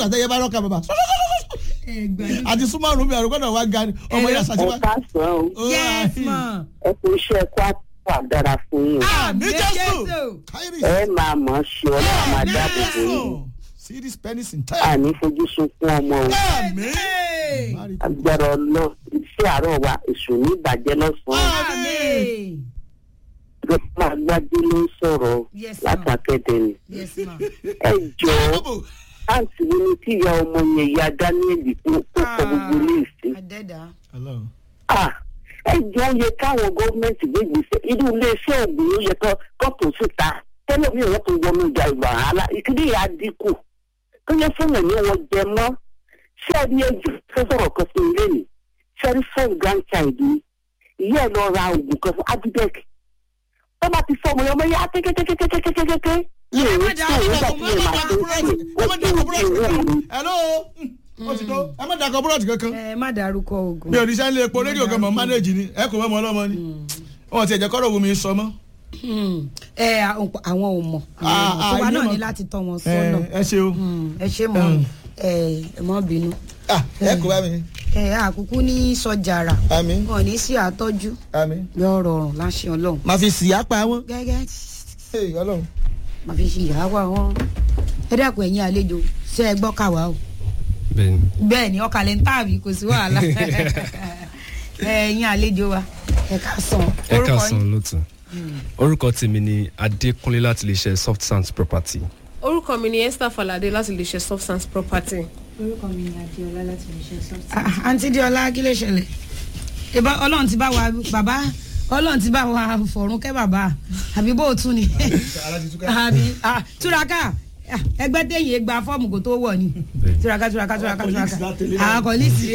ìgbà tẹ́yẹ bá rọ́ọ̀kà bàbá àti súnmọ́ ọ̀run mi àrùkọ́ náà wá ga ni ọmọ yẹn ẹ ṣàtìwá. káàsán o yes ma. ẹ kò iṣẹ́ kó àtúwà dára fún yín àmì jésù káyìrì ẹ máa mọ̀ ọ́ ṣe ọlọ́run máa dáàbò bò yín see this penis in time. àní fojú sunkún ọmọ o àmì. agbára ọlọ́ iṣẹ́ àárọ̀ wa èṣù ní ìbàjẹ́ lọ́sàn-án Amen. gbọ́dọ̀ agbájú ló ń sọ̀rọ̀ Yes, ma'am. látàkẹ́dẹ́ ni yes ma. ẹ jọ̀ọ́ àǹtí wo ni kí ìyá ọmọ yẹn ìyá daniel kó kó kọ gbogbo ilé ìsìn adẹ́dá. Hello. Ah, ẹ jọ yẹ káwọn gọọmenti gbégbèsè irú iléeṣẹ́ ògùn ló yẹ kọ́ kọ́pù síta tẹ́lẹ̀ mi ò tó wọnú ìjà ìgbà wàhálà ìkíní yà á dínkù tó yẹ fún ẹ̀mí wọn jẹ mọ́ ṣé ẹni ẹjú tó sọ̀rọ̀ kan fún ilé mi ṣé ẹni first grandchild mi ìyá ẹ̀ lọ ra oògùn kan fún abidec tó bá ti fọ́ ọmọ yẹn ọmọ yẹn á kékékékékékékéké ní ẹ èyí má tí dà òun ẹ gbà má tí dà èèyàn máa tó búrọ́dì ẹ má dà búrọ́dì hello ó ti tó ẹ má dà búrọ́dì kankan ẹ má dárúkọ oògùn. mi ò ní sẹ́ni epo rédíò kan mọ̀ mánéèjì ni ẹ kò mọ́ ọmọ ọlọ́mọ ni wọn ti ẹ̀jẹ̀ kọ́rọ̀ wo mi sọ mọ́. Hmm. ẹ àwọn àwọn ò mọ̀ Ah, àwọn ò mọ̀. tiwa ah, náà ilé ní mọ̀. láti tọ́ wọn sọ́nà. ẹ ṣe o Hmm. ẹ ṣe mọ ẹ ẹ mọ bínú. Ah, ẹ kò bá mi ẹ àkúkú ní sọjàrà àmì wọn ní sí àtọ́jú àmì yọ rọrùn láṣẹ ọlọ́run. máa fi sì á pa wọn. gẹ́gẹ́ Hey, ọlọ́run. màá fi ṣe ìyàwó àwọn ẹ dẹ́kun ẹ̀yin àlejò ṣé ẹ gbọ́ kàwá o. bẹ́ẹ̀ni bẹ́ẹ̀ ni ọkàlẹ̀ ń tàbí kò sí wàhálà ẹ̀yin àlejò wa ẹ ká sàn ẹ orúkọ káàsán yín. lótú orúkọ tèmi ni adékúnlé láti lè ṣe soft sands property orúkọ mi ni esther falade láti lè ṣe substance property. orúkọ mi ni adéọlá láti lè ṣe sọ́ọ̀tì. Ah, àǹtí diola kí ló ṣẹlẹ̀ ìbá ọlọ́run ti bá wa bàbá ọlọ́run ti bá wa fọ̀run kẹ́ bàbá àbí bó o tún ni àbí ah, túraká ah, ẹgbẹ́ téyìn gba fọ́ọ̀mù kó tó wọ̀ ni Bẹ́ẹ̀ni. túraká túraká túraká Àwọn colleagues túraká látẹ̀lé àwọn náà. kọ́lísì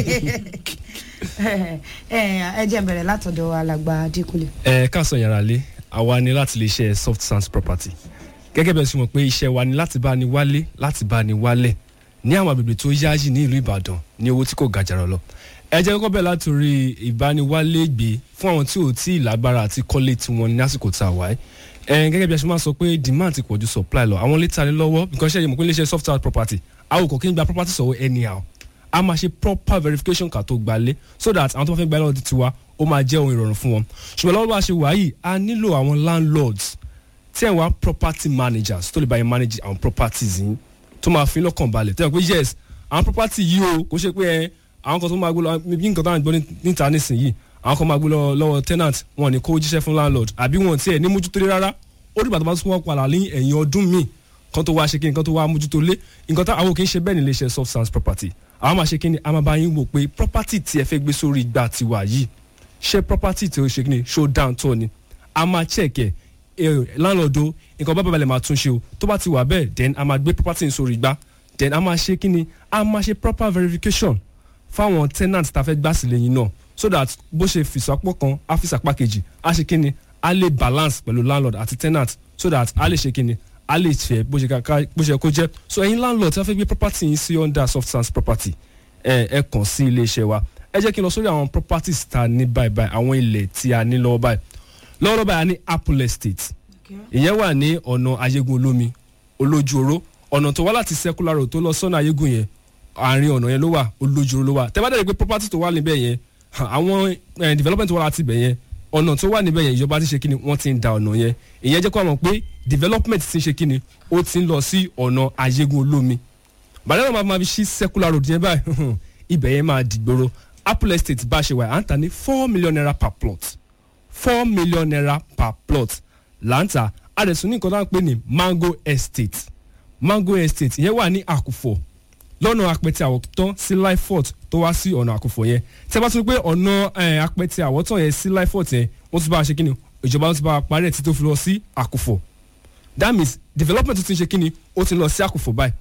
ẹ jẹ́ n bẹ̀rẹ̀ látọ̀dọ̀ alàgbà adékúnlé. ẹ káàsán yàrá lé àwa ni láti lè ṣe soft sands property gẹ́gẹ́ bẹ́ẹ̀ sì mọ̀ pé iṣẹ́ wa ni láti bá ni wálé láti bá ni wálẹ̀ ní àwọn agbègbè tó yáàyè ní ìlú ìbàdàn ní owó tí kò ga jàrọ̀ lọ ẹ jẹ́ kọ́kọ́ bẹ́ẹ̀ látòrí ìbániwálé gbé fún àwọn tí ò tí ì lágbára àti kọ́lé tiwọn ní àsìkò tá a wáyé ẹ gẹ́gẹ́ bí a ṣe máa sọ pé demand ti pọ̀ ju supply lọ àwọn létà ní lọ́wọ́ because ṣe é mọ̀ pé iléeṣẹ́ soft sands property àwọn kò kí ń gba property sọ̀wọ́ anyhow a máa ṣe proper verification kà tó gbalé so that àwọn tó bá fẹ́ gbalé ọdún tiwa ó máa jẹ́ ohun ìrọ̀rùn fún wọn ṣùgbọ́n lọ́wọ́ bá a ṣe wà yìí a nílò àwọn landlords tí ẹ̀ wá property managers tó lè bá yẹn manage àwọn properties yìí tó máa fi lọ́kàn balẹ̀ tẹ́ ẹ̀ pé yes àwọn property yìí o kò ṣe pé ẹ àwọn kan tó máa gbé lọ bí nǹkan táwọn gbọ́ ní- níta nísìnyìí àwọn kan máa gbé lọ lọ́wọ́ tenant wọn ní kó jíṣẹ́ fún landlord àbí wọn tiẹ̀ ní mójútó lé rárá ó dìgbà tó bá tún wọ́n padà ní ẹ̀yìn ọdún míì kan tó wá ṣe kí nǹkan tó wá mójútó lé nǹkan tá àwọn kì í ṣe bẹ́ẹ̀ ní iléeṣẹ́ soft sands property àwọn máa ṣe kí ni a máa bá yín wò pé property tí ẹ fẹ́ gbé sórí ìgbà tiwa yìí ṣé property tí ó ṣe kí ni show down tó ni a máa check ẹ landlord o nǹkan bá balẹ̀ máa tún ṣe o tó bá ti wà bẹ́ẹ̀ then a máa gbé property yín sórí ìgbà then a máa ṣe kí ni a máa ṣe proper verification fáwọn tenant tá a fẹ́ gbà sílẹ̀ yín náà so that bó ṣe fìsàpọ̀ kan á fìsàpá kejì á ṣe kí ni a lè balance pẹ̀lú landlord àti tenant so that a lè ṣe kí ni a lè fẹ́ bó ṣe ká bó ṣe kó jẹ́ so ẹ̀yin landlord tí wọ́n fẹ́ gbé property yín sí under soft sands property ẹ ẹ kàn sí iléeṣẹ́ wa ẹ jẹ́ kí n lọ sórí àwọn properties tá a ní báyìí báyìí àwọn ilẹ̀ tí a ní lọ́wọ́ báyìí lọ́wọ́ báyìí a ní apple estate ìyẹn wà ní ọ̀nà ayégun olómi olójú oró ọ̀nà tó wá láti secular road tó lọ sọ́nà ayégun yẹn àárín ọ̀nà yẹn ló wà olójú oró ló wà tẹ́ bá dẹ̀ rí pé property tó wà níbẹ̀ yẹn ha, àwọn eh, development tó wà láti ibẹ̀ yẹn ọ̀nà tó wà níbẹ̀ yẹn ìjọba ti ṣe kíni wọ́n ti ń da ọ̀nà yẹn ìyẹn jẹ́ kó àwọn pé development ti ń ṣe kíni ó ti ń lọ sí ọ̀nà ayégun olómi bàdé náà máa ma fi ṣí secular road yẹn báyìí ibẹ̀ yẹn máa dìgboro apple estate bá ṣe wà à ń tà ní four million naira per plot four million naira per plot láǹtà àdẹ̀sùn ní nǹkan tó ń pè ní mango estate mango estate yẹn wà ní àkùfọ̀ lọ́nà apẹ̀tẹ̀ àwọ̀tán sí lifefort tó wá sí ọ̀nà àkùfọ̀ yẹn tẹ́ bá tún pé ọ̀nà eh, apẹ̀tẹ̀ àwọ̀tán yẹn sí lifefort yẹn wọ́n tún bá a ṣe kí ni ìjọba tún bá a parí ẹ̀ tí tó fi lọ sí àkùfọ̀ that means development tó ti ń ṣe kí ni ó ti lọ sí àkùfọ̀ báyìí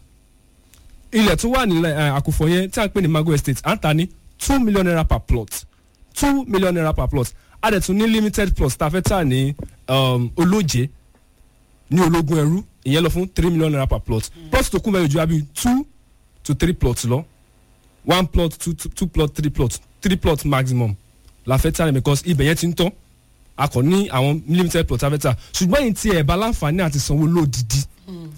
ilẹ̀ tó wà nílẹ̀ eh, àkùfọ̀ yẹn tí a ń pè ní mango estate à ń ta ní two million naira per plot two million naira per plot a dẹ̀ tún ní limited plus tá a fẹ́ tà ní um, olóje ní ológun ẹrú ìyẹn lọ fún three million naira per plot plus tó kún bẹ́ẹ̀ ju abi two to three plots lọ one plot two, two, two plot three plot three plot maximum la fẹ́ tà ní because ibẹ̀ yẹn ti ń tán a kò ní àwọn limited plot tá a fẹ́ tà ṣùgbọ́n yìí tí ẹ̀ bá láǹfààní àti sanwó lódìdí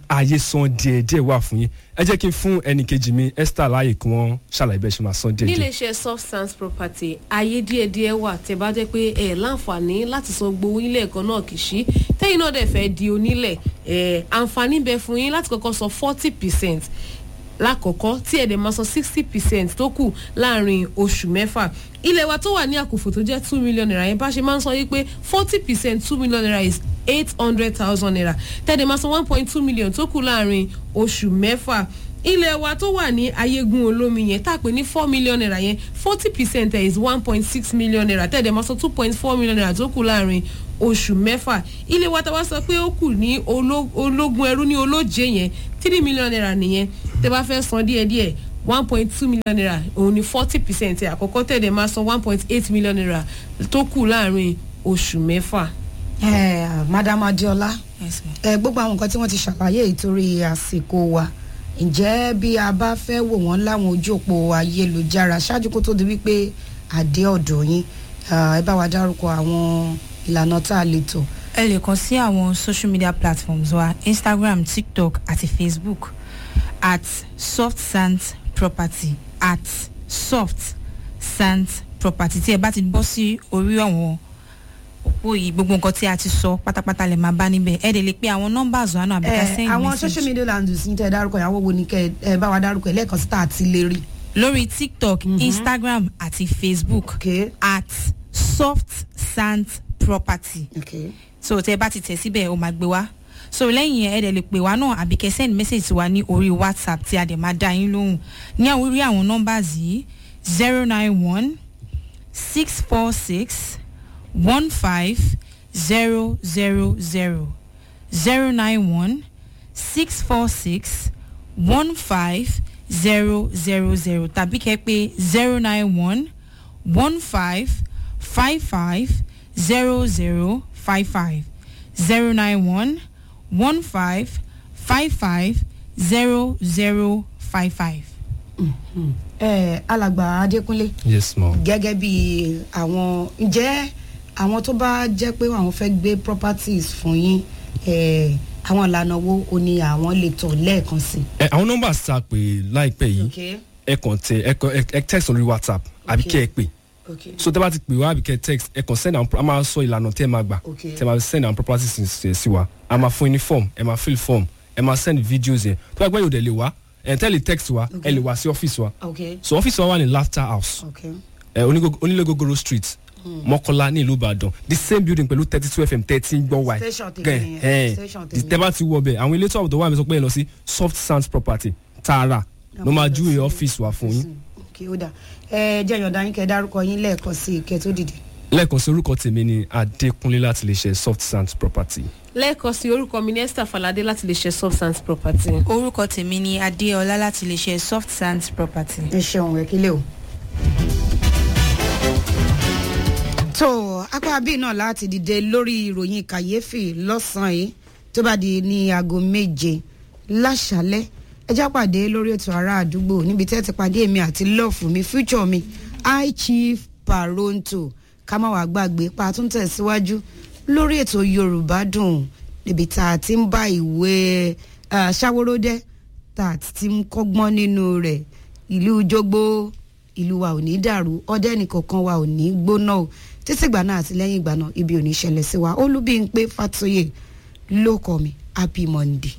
ààyè san díẹ̀ díẹ̀ wà fún yín ẹ jẹ́ kí n fún ẹnì kejì mi esther láàyè kí wọ́n ṣàlàyé bẹ́ẹ̀ ṣe máa san díẹ̀ díẹ̀. níléeṣẹ́ substance property ayé díẹ̀díẹ̀ wà tẹ́ bá jẹ́ pé ẹ̀ láǹfààní láti san gbowó ilé ẹ̀kọ́ náà kì í ṣí tẹ́yìn náà dẹ̀ fẹ́ di onílẹ̀ ẹ̀ àǹfààní bẹ fún yín láti kọ́kọ́ san forty percent lákọ̀ọ́kọ́ tí ẹ̀dẹ̀ máa san sixty percent tó kù láàrin oṣù mẹ́fà ilé wa tó wà ní àkùfò tó jẹ́ two million naira yẹn bá ṣe máa ń sọ yí pé forty percent two million naira is eight hundred thousand naira tẹ́lẹ̀ máa san one point two million tó kù láàrin oṣù mẹ́fà ilé wa tó wà ní ayégun olómi yẹn tá a pè ní four million naira yẹn forty percent is one point six million naira tẹ́lẹ̀ máa san two point four million naira tó kù láàrin oṣù mẹ́fà ilé wa tá a wá sọ pé ó kù ní oló- ológun ẹrú ní olóje yẹn three million naira nìyẹn tẹ́ bá fẹ́ san díẹ̀díẹ̀ one point two million naira òun ni forty percent àkọ́kọ́ tẹ̀lé máa san one point eight million naira tó kù láàrin oṣù mẹ́fà. ẹ madam adiola Yes, ma'am. ẹ gbogbo àwọn nǹkan tí wọ́n ti ṣàlàyé ìtorí àsìkò wa ǹjẹ́ bí a bá fẹ́ wò wọ́n láwọn ojú òpó ayélujára ṣáájú kó tó di wípé àdé ọ̀dọ̀ yín ah, ẹ bá wa dárúkọ àwọn ìlànà tá a lè tọ̀. ẹ lè kàn sí àwọn social media platforms wa instagram tiktok àti facebook at soft sands property at soft sands property tí ẹ bá ti bọ́ sí orí àwọn òpó yìí gbogbo nǹkan tí a ti sọ pátápátá lè máa bá níbẹ̀ ẹ dẹ̀ lè pe àwọn numbers wa náà àbí ká ẹ send àwọn message. social media landings ní tẹ́ ẹ dárúkọ yẹn àwọn wo ni kẹ́ ẹ bá wa dárúkọ ẹ lẹ́ẹ̀kan sí tá a ti lè rí. lórí tiktok instagram àti facebook Okay. at soft sands property Okay. so tẹ bá ti tẹ̀ síbẹ̀ ó máa gbé wá so lẹ́yìn yẹn ẹ dẹ̀ lè pè wá náà àbí kẹ́ send message sí wa ní orí whatsapp tí a dẹ̀ máa dá yín lóhùn ní àwọn orí àwọn numbers yìí zero nine one six four six one five zero zero zero zero nine one six four six one five zero zero zero tàbí kẹ́ pé zero nine one one five five five zero zero five five zero nine one one five five five zero zero five five. ẹ alàgbà adékúnlé yes ma. gẹ́gẹ́ bí àwọn ǹjẹ́ àwọn tó bá jẹ́ pé àwọn fẹ́ gbé properties fún yín eh, àwọn ìlànà wo o ni àwọn lè tọ̀ lẹ́ẹ̀kan sí. ẹ àwọn nọ́mbà tá a pè láìpẹ́ yìí okay ẹ kàn tẹ ẹ kàn ẹ text lórí whatsapp àbí kẹ́ ẹ pè okay so tẹ́ bá ti pè wá àbí kẹ́ ẹ text ẹ kàn send àwọn a máa sọ ìlànà tẹ́ ẹ máa gbà Okay. tẹ́ ẹ máa send àwọn properties sí sí wa a máa fún yín ní form ẹ máa fill form ẹ máa send videos yẹn tó bá gbẹ́ yóò dẹ̀ lè wá ẹ tẹ́ lè text wa ẹ lè wá sí ọ́fíìsì wa okay so ọ́fíìsì wa wà ní laughter house okay ẹ onígo- onílégogoro street mọ́kọ́lá ní ìlú ìbàdàn the same building pẹ̀lú thirty two fm thirty gbọ́ wa Station tèmi nìyẹn, station tèmi. tẹ́ bá ti wọ bẹ̀ àwọn ilé tó àbùtọ̀ wà mí sọ pé ẹ lọ sí soft sands property tààrà ló máa júwe ọ́fíìsì wa fún yín okay ó dà ẹ jẹ́ ìyọ̀ǹda yín kẹ́ ẹ dárúkọ yín lẹ́ẹ̀kan sí kẹ́ ẹ tó dìde. lẹ́ẹ̀kan sí orúkọ tèmi ni adékúnlé láti lè ṣe soft sands property. lẹ́ẹ̀kan sí orúkọ mi ní esther falade láti lè ṣe substance property. orúkọ tèmi ni adéọlá láti lè ṣe soft sands property. ẹ ṣeun ẹ kílẹ̀ o. tó apá bíi náà láti dìde lórí ìròyìn kàyéfì lọ́sàn-án yìí tó bá di ní aago méje láṣálẹ́ ẹ já pàdé lórí ètò ará àdúgbò níbi tẹ́ ti pàdé èmi àti lọ́ọ̀fù mi future mi high chief paronto ká má wàá gbàgbé pa tún tẹ̀síwájú lórí ètò yorùbá dùn níbi tá a ti ń bá ìwé eh, ṣàwòròdẹ́ tá a ti ń kọ́gbọ́n nínú rẹ̀ ìlú jogbo ìlú wa ò ní dàrú ọdẹ nìkankan wa ò ní gbóná o títí ìgbà náà àti lẹ́yìn ìgbà náà ibi ò ní ṣẹlẹ̀ sí wa olúbíńpé fàtóyè ló kọ mi happy monday.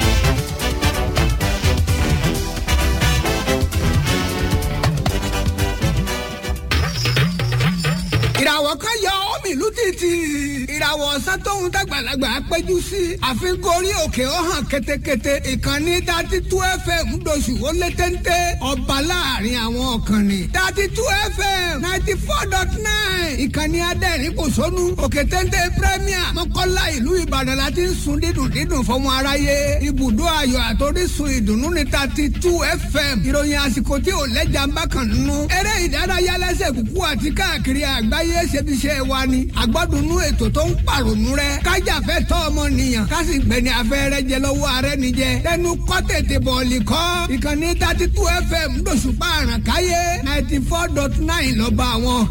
ìràwọ̀ kan yọ omi ìlú títì ìràwọ̀ ọ̀sán tóun dàgbàlagbà péjú sí àfikún orí òkè ó hàn ketekete ìkànnì dati tú fm doṣù ó lé téńté ọba láàrin àwọn ọ̀kànnì dati tú fm ninety four dot nine ìkànnì adẹ́rìn kò sónú òkè téńté premier mọ́kànlá ìlú ìbàdàn la ti ń sun dídùn dídùn fọmọ aráyé ibùdó ayọ̀ àtòrísun ìdùnnú ní dati tú fm ìròyìn àsìkò tí ò lẹ́jà ń bá kàn nínú eré ìdárayá lẹ́sẹ̀ kúkú àti káàkiri àgbáyé ṣebiṣẹ́ wa ni àgbọ́dúnú ètò tó ń pàrònú rẹ kájàfẹ́ tọ́ ọmọnìyàn kásì gbẹ̀ni afẹ́rẹ́ jẹ lọ́wọ́ ààrẹ nìjẹ lẹ́nu kọ́ tètè bọ̀ọ̀lì kọ́ ìkànnì thirty two fm lóṣùpá àràkáyé ninety four dot nine lọ́ba àwọn